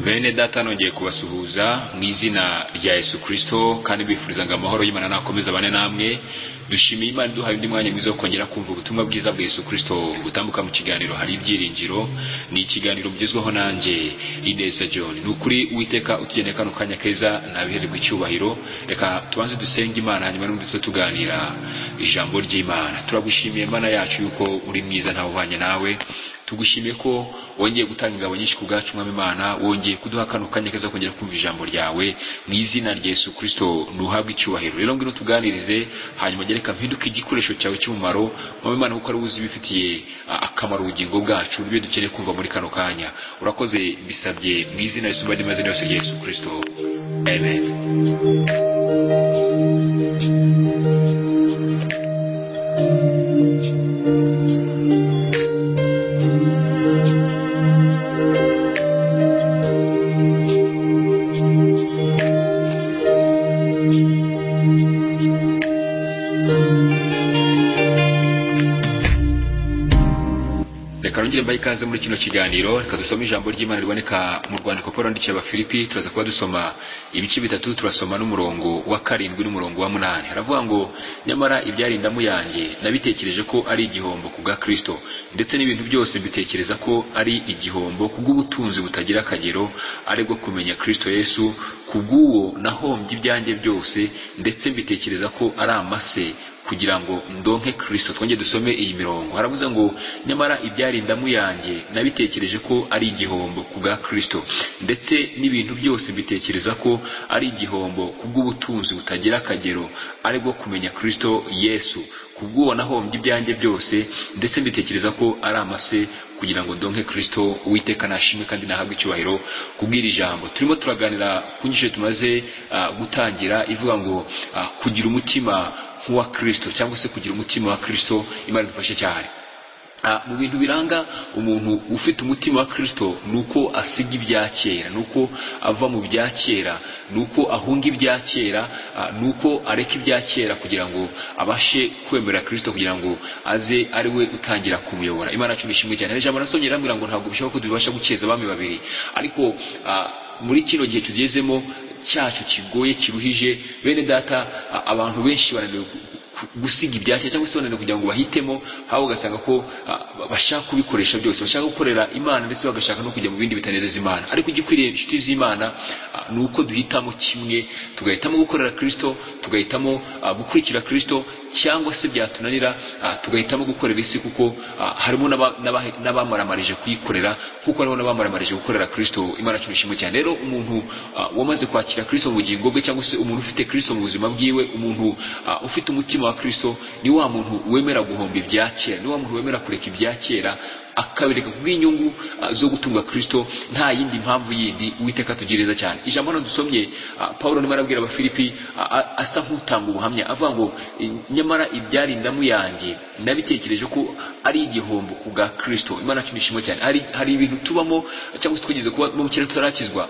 bene data nongeye kubasuhuza mu izina rya yesu kirisito kandi bifuriza ngo amahoro y'imana nakomeze abane namwe dushimiye imana iduhaye undi mwanya mwiza wo kongera kumva ubutumwa bwiza bwa yesu kirisito butambuka mu kiganiro hari ibyiringiro ni ikiganiro bugezweho nanjye idesa john ni ukuri uwiteka utugeneye kano kanya keza ntabihererwa icyubahiro reka tubanze dusenge imana hanyuma n'undi tuganira ijambo ry'imana turagushimiye mana yacu yuko uri mwiza ntawe uhwanye nawe tugushimiye ko wongeye gutanga ingabo nyinshi ku bwacu mwami imana wongeye kuduha kano kanya keza kongera kumva ijambo ryawe mu izina rya yesu kirisito ntuhabwe icyubahiro rero ngwino tuganirize hanyuma ugere mpinduke igikoresho cyawe cy'umumaro mwami imana kuko ari wowe uzi ibifitiye akamaro ubugingo bwacu n'ibyo dukeneye kumva muri kano kanya urakoze bisabye mu izina risumba andi mazina yose rya yesu kirisito amen reka rongere mbaye ikaze muri kino kiganiro reka dusome ijambo ry'imana riboneka mu rwandiko paul yandikiye abafilipi turaza kuba dusoma ibice bitatu turasoma n'umurongo wa karindwi n'umurongo wa munani haravuga ngo nyamara ibyari indamu yanjye nabitekereje ko ari igihombo ku bwa kristo ndetse n'ibintu byose mbitekereza ko ari igihombo ku bw'ubutunzi butagira akagero ari bwo kumenya kristo yesu ku bw'uwo nahombye ibyanjye byose ndetse mbitekereza ko ari amase kugira ngo ndonke kirisito twongere dusome iyi mirongo haravuze ngo nyamara ibyari indamu yanjye nabitekereje ko ari igihombo ku bwa kirisito ndetse n'ibintu byose mbitekereza ko ari igihombo ku bw'ubutunzi butagira akagero ari bwo kumenya kirisito yesu ku bw'uwo nahombye ibyanjye byose ndetse mbitekereza ko ari amase kugira ngo ndonke kirisito uwiteka nashimwe kandi nahabwe icyubahiro kubwira ijambo turimo turaganira ku nyinshi tumaze ah, gutangira ivuga ngo ah, kugira umutima nk'uwa kirisito cyangwa se kugira umutima wa kirisito imana idufashe cyane Ah, mu bintu biranga umuntu ufite umutima wa kirisito ni uko asiga ibya kera ni uko ava mu bya kera ni uko ahunga ibya kera ah, ni uko areka ibya kera kugira ngo abashe kwemera kirisito kugira ngo aze ari we utangira kumuyobora imana yacu nishimwe cyane ijambo nasomye irambwira ngo ntabwo bishoboka ko tubasha gukeza abami babiri ariko ah, muri kino gihe tugezemo cyacu kigoye kiruhije bene data a- abantu benshi bananiwe gu- gu- gusiga ibyacya cyangwa se bananiwe kugira ngo bahitemo haba ugasanga ko a, ba- bashaka kubikoresha byose bashaka gukorera imana ndetse bagashaka no kujya mu bindi bitanezeza imana ariko igikwiriye inshuti z'imana a, ni uko duhitamo kimwe tugahitamo gukorera kirisito tugahitamo a, gukurikira kirisito cyangwa se byatunanira ah, tugahitamo gukorera isi kuko ah, harimo n'aba- n'aba- n'abamaramarije kuyikorera kuko hariho n'abamaramarije gukorera kirisito imana yacu nishimwe cyane rero umuntu ah, wamaze kwakira kirisito mu bugingo bwe cyangwa se umuntu ufite kirisito mu buzima bwiwe umuntu ah, ufite umutima wa kirisito ni wa muntu wemera guhomba ibya kera ni wa muntu wemera kureka ibya kera akabireka kubw'inyungu ah, zo gutunga kirisito nta yindi mpamvu yindi uwiteka atugereza cyane ijambo hano dusomye ah, pawulo arimo arabwira abafilipi ah, ah, asa nk'utanga ubuhamya avuga ngo "Eh, nyamara ibyari indamu yanjye nabitekereje ko ari igihombo ku bwa kirisito imana yacu nishimwe cyane hari, hari ibintu tubamo cyangwa se twigeze kuba mu kera tutarakizwa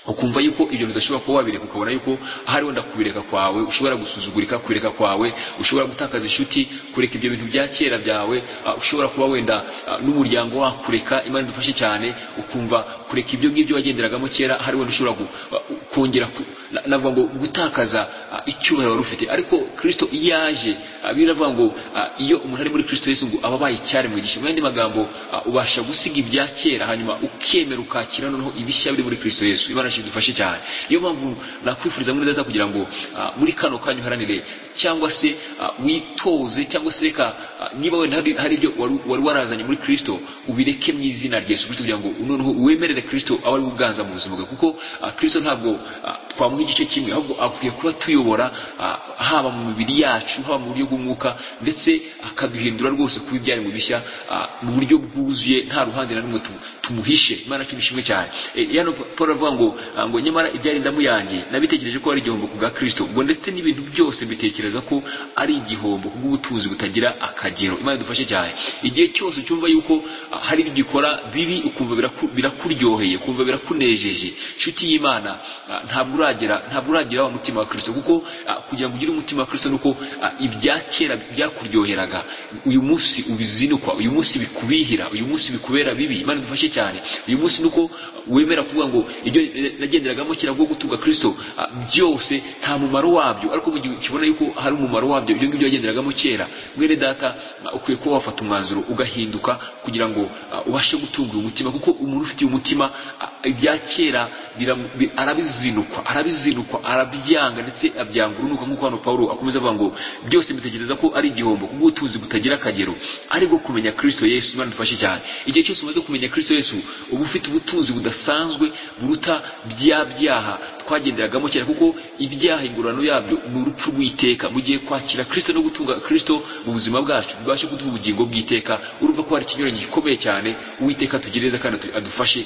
ukumva yuko ibyo bidashobora kuba wabireka ukabona yuko ahari wenda kubireka kwawe ushobora gusuzugurika kubireka kwawe ushobora gutakaza inshuti kureka ibyo bintu bya kera byawe ah, ushobora kuba wenda ah, n'umuryango wakureka imana idufashe cyane ukumva kureka ibyo ngibyo wagenderagamo kera hari wenda ushobora gu- ah, kongera ku- na- navuga ngo gutakaza ah, icyubahiro wari ufite ariko kirisito iyo yaje ah, bibiliya iravuga ngo ah, iyo umuntu ari muri kirisito yesu ngo aba abaye icyaremwigisha mu yandi magambo ah, ubasha gusiga ibya kera hanyuma ukemera ukakira noneho ibishya biri muri kirisito yesu imana yacu idufashe cyane niyo mpamvu nakwifuriza muri neza kugira ngo ah, muri kano kanya uharanire cyangwa se ah, witoze cyangwa se reka ah, niba wenda hari- hari ibyo wari wari warazanye muri kirisito ubireke mu izina rya yesu kirisito kugira ngo noneho wemerere kirisito abe ari we uganza mu buzima bwe kuko ah, kirisito ntabwo ah, twamuha igice kimwe ahubwo akwiye kuba tuyobora ah, haba mu mibiri yacu haba mu buryo bw'umwuka ndetse akaduhindura rwose kuba ibyaremwe bishya ah, mu buryo bwuzuye nta ruhande na rumwe tu- tumuhishe imana cy'ibishimwe cyane Eh, yano paul aravuga ngo ah, ngo nyamara ibyari indamu yanjye nabitekereje ko ari igihombo ku bwa kirisito ngo ndetse n'ibintu byose mbitekereza ko ari igihombo ku bw'ubutunzi butagira akagero imana idufashe cyane igihe cyose ucyumva yuko ah, hari ibyo ukora bibi ukumva biraku- birakuryoheye ukumva birakunejeje inshuti y'imana ah, ntabwo uragera ntabwo uragira wa mutima wa kirisito kuko ah, kugira ngo ugire umutima wa kirisito ni uko ah, ibya kera byakuryoheraga uyu munsi ubizinukwa uyu munsi bikubihira uyu munsi bikubera bibi imana idufashe cyane cyane uyu munsi nuko wemera kuvuga ngo ibyo eh, nagenderagamo kera bwo gutunga kristo ah, byose nta mumaro wabyo ariko mu gihe ukibona yuko hari umumaro wabyo ibyo ngibyo wagenderagamo kera mwene data ah, ukwiye kuba wafata umwanzuro ugahinduka kugira ngo ah, ubashe gutunga uyu mutima kuko umuntu ufitiye umutima ah, ibya kera biramu- bi- arabizinukwa arabizinukwa arabyanga ndetse abyanga urunuka nk'uko hano pawulo akomeza avuga ngo byose mbitekereza ko ari igihombo kubwo ubutunzi butagira akagero ari bwo kumenya kristo yesu imana idufashe cyane igihe cyose umaze kumenya kristo yesu uba ufite ubutunzi budasanzwe buruta bya byaha twagenderagamo kera kuko ibyaha ingororano yabyo ni urupfu rw'iteka mu gihe kwakira kristo no gutunga kristo mu buzima bwacu bwashe kuduha ubugingo bw'iteka urumva ko hari ikinyuranyo gikomeye cyane uwiteka atugereza kandi atu- adufashe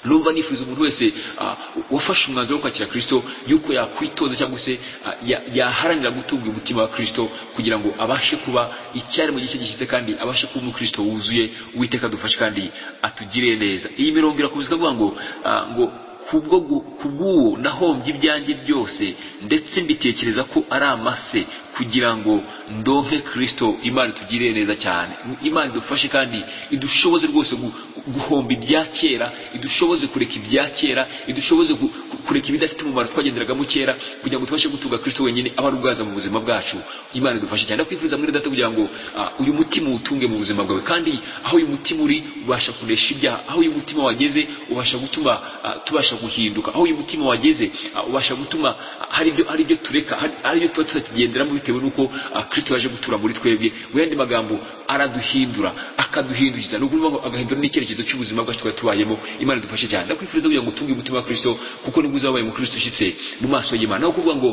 numva nifuza umuntu wese ah, wafashe umwanzuro wo kwakira kristo yuko yakwitoza cyangwa se ah, ya- yaharanira gutunga umutima wa kristo kugira ngo abashe kuba icyari mu gihe cye gishize kandi abashe kuba umukristo wuzuye uwiteka adufashe kandi atugirire neza iyi mirongo irakomeza ikavuga ngo ah, ngo kubwo gu- kubw'uwo nahombye ibyanjye byose ndetse mbitekereza ko ari amase kugira ngo ndonke kristo imana itugirire neza cyane imana idufashe kandi idushoboze rwose gu- guhomba ibya kera idushoboze kureka ibya kera idushoboze gu- ku- kureka ibidafite umumaro twagenderagamo kera kugira ngo tubashe gutunga kristo wenyine aba ari ubwaza mu buzima bwacu imana idufashe cyane ndakwifuza mwene data kugira ngo ah, uyu mutima uwutunge mu buzima bwawe kandi aho uyu mutima uri ubasha kunesha ibyaha aho uyu mutima wageze ubasha gutuma ah, tubasha guhinduka aho uyu mutima wageze ah, ubasha gutuma ah, hari ibyo hari ibyo tureka hari- hari ibyo tuba tutakigenderamo bitewe n'uko ah, kristo yaje gutura muri twebwe mu yandi magambo araduhindura akaduhindukiza ni ukuvuga ngo agahindura n'icyerekezo cy'ubuzima bwacu twari tubayemo imana idufashe cyane ndakwifuriza kugira ngo utunge umutima wa kristo kuko nibwo uzabaye umukristo ushyitse mu maso y'imana aho kuvuga ngo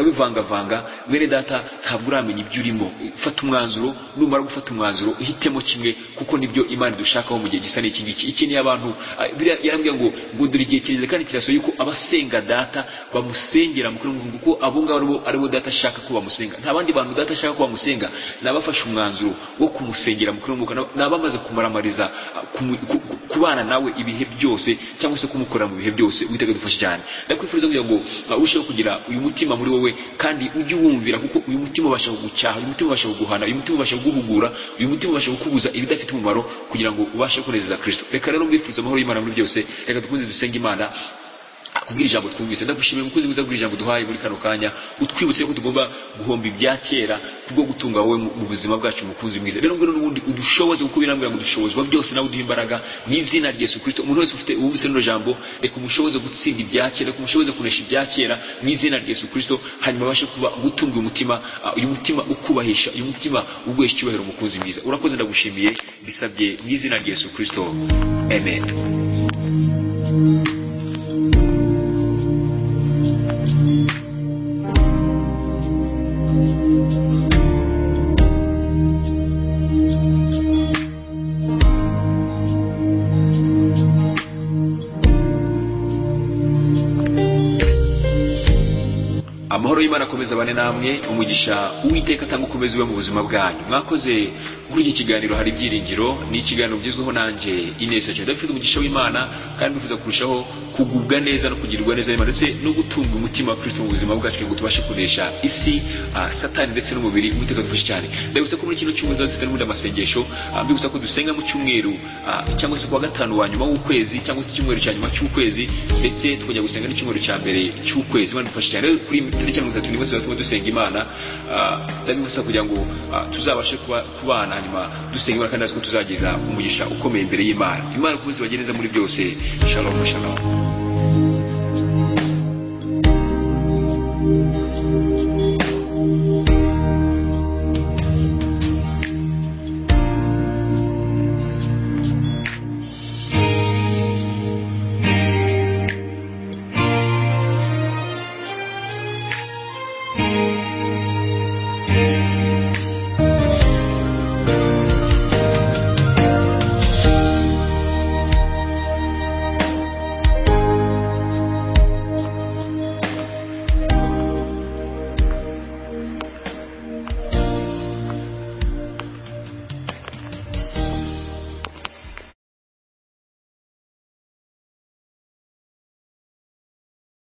urabivangavanga mwene data ntabwo uramenya ibyo urimo fata umwanzuro numara gufata umwanzuro uhitemo kimwe kuko nibyo imana idushakaho mu gihe gisa n'iki ngiki ikeneye abantu ah, biriya yarambwiye ngo ngo dore igihe kireze kandi kirasohoye yuko abasenga data bamusengera mu kurinda kuko abo ngabo aribo aribo data ashaka ko bamusenga nta bandi bantu data ashaka ko bamusenga ni abafashe umwanzuro wo kumusengera mu kurinda ni abamaze kumuramariza ah, kumu- ku- ku- kubana nawe ibihe byose cyangwa se kumukorera mu bihe byose witega dufashe cyane ndakwifuriza kugira ngo ah, urusheho kugira uyu mutima muri wowe kandi ujye uwumvira kuko uyu mutima ubasha kugucyaha uyu mutima ubasha kuguhana uyu mutima ubasha kuguhugura uyu mutima ubasha kukubuza ibidafite umumaro kugira ngo ubashe kunezeza kristo reka rero mbifuriza amahoro y'imana muri byose reka dukunze dusenge imana kubwira ijambo twumvise ndagushimiye umukozi mwiza kubwira ijambo duhaye muri kano kanya utwibutse ko tugomba guhomba ibya kera kubwo gutunga wowe mu mu buzima bwacu umukunzi mwiza rero ngwino n'ubundi udushoboze kuko birambwira ngo dushobozwa byose nawe uduha imbaraga mu izina rya yesu kirisito umuntu wese ufite uwumvise rino jambo reka umushoboze gutsinda ibya kera reka umushoboze kunesha ibya kera mu izina rya yesu kirisito hanyuma abashe kuba gutunga uyu mutima ah, uyu mutima ukubahisha uyu mutima uguhesha icyubahiro umukunzi mwiza urakoze ndagushimiye bisabye mu izina rya yesu kirisito amen amahoro y'imana akomeza abane namwe umugisha uwiteka atanga ukomeze ube mu buzima bwanyu mwakoze kuri iki kiganiro hari ibyiringiro ni ikiganiro bigezweho nanjye ineza cyane dufite umugisha w'imana kandi bifuza kurushaho kugubwa neza no kugirirwa neza n'Imana, ndetse no gutunga umutima wa kristo mu buzima bwacu kugira ngo tubashe kunesha isi ah, satani ndetse n'umubiri uwiteka dufashe cyane ndabibutsa ko muri kino cyumweru tuzaba dufite n'ubundi amasengesho ah, mbibutsa ko dusenga mu cyumweru ah, cyangwa se kuwa gatanu wa nyuma w'ukwezi cyangwa se icyumweru cya nyuma cy'ukwezi ndetse tukajya gusenga n'icyumweru cya mbere cy'ukwezi imana idufashe cyane rero kuri tariki ya mirongo itatu n'imwe tuzaba turimo dusenga imana ah, ndabibutsa kugira ngo ah, tuzabashe kuba- kubana hanyuma dusenga imana kandi azi ko tuzagira umugisha ukomeye imbere y'imana imana ikomeze ibagereza muri byose shalom shalom